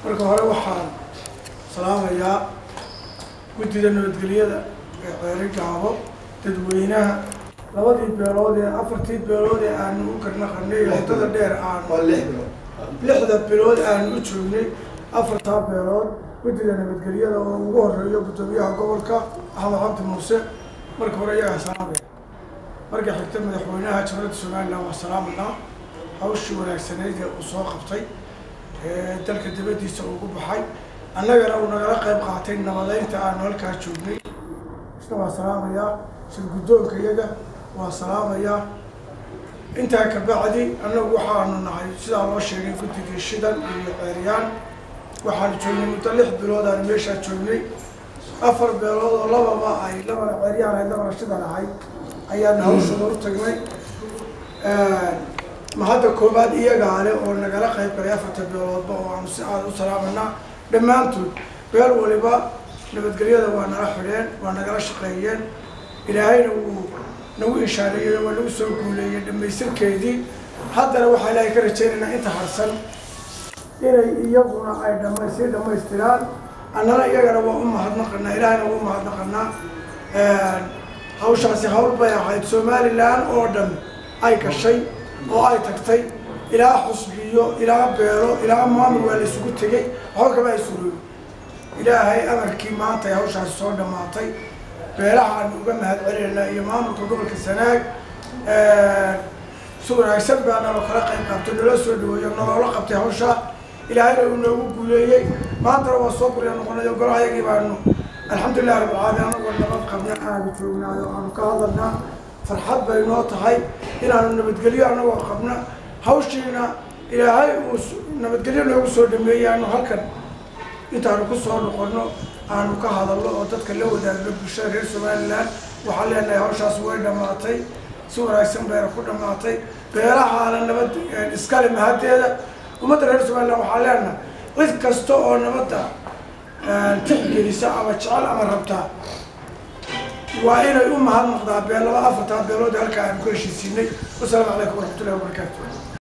marka hore waxaan salaamayaa guddida nabadgelyada ee ceeri gaabo dadweynaha labadii beelood ee afartii beelood ee aanu u garnaqanay wadada dheer aanu waa lix bilood lixda bilood aanu u joognay afartaa beelood guddida nabadgelyada oo ugu horeeyo guddoomiyaha gobolka axmed cabdi muuse marka hore iyagaa salaamaya marka xigta madaxweynaha jamhuuriyadda somalilan waa salaamanaa hawshii wanaagsaneyd ee uu soo qabtay ee dalka dibaddiisa ugu baxay annagana uu nagala qayb qaatay nabadeynta aanu halkaa joognay isna waa salaamayaa shir guddoonka iyaga waa salaamayaa intaa ka bacdi annagu waxaanu nahay sidaa loo sheegay guddigii shidan iyo ceeryaan waxaanu joognay muddo lix bilood aanu meeshaa joognay afar beelood oo lababa ay labana ceeryaan ahayd labana shidan ahayd ayaanu hawshooda u tagnay ma hadda koobaad iyagaa leh oo nagala qayb galay afarta beeloodba oo aanu si aada u salaamanaa dhammaantood beel waliba nabadgelyada waa nala xidheen waa nagala shaqeeyeen ilaahayna wuu nagu ishaareeyey waa nagu soo guuleeyey dhamaystirkeedii haddana waxaa ilaahay ka rajaynaynaa inta harsan inay iyaguna ay dhama sii dhamaystiraan annana iyagana waa u mahadnaqanaa ilaahayna waa u mahadnaqanaa hawshaasi hawl bay ahayd somalilan oo dhan ay gashay oo ay tagtay ilaa xusbiyo ilaa beelo ilaa maamul waa la isugu tegey waxba kama ay suroobi ilaahay amarkii maanta ay hawshaasi soo dhammaatay beelaha aanu uga mahad celinaynaa iyo maamulka gobolka sanaag si wanaagsan baa naloo kala qayb qabtay nala soo dhaweeyo nolola qabtay hawshaa ilaahayna uu noogu guuleeyey maantana waa soo gurya noqonay golahayagii baanu alxamdulillahi rabbilcaalamiin anagoo nabad qabna aanu joognaayo aanu ka hadalnaa farxad bay noo tahay inaanu nabadgelyo anagoo qabna hawshiina ilaahay uu nabadgelyo noogu soo dhameeyey aanu halkan intaanu ku soo noqono aanu ka hadalno oo dadka la wadaagno bulshada reer somalilan waxaan leenahay hawshaas way dhammaatay si wanaagsan bayna ku dhammaatay beelahaana nabad iskale mahaddeeda ummadda reer somalilan waxaan leenahay cid kasta oo nabadda tixgelisa ama jecel ama rabtaa waa inay u mahadnaqdaa beel laba afartaa beelood halkaa aanu ku heshiisiinay wasalaamu calaykum waraxmatullahi wabarakaatu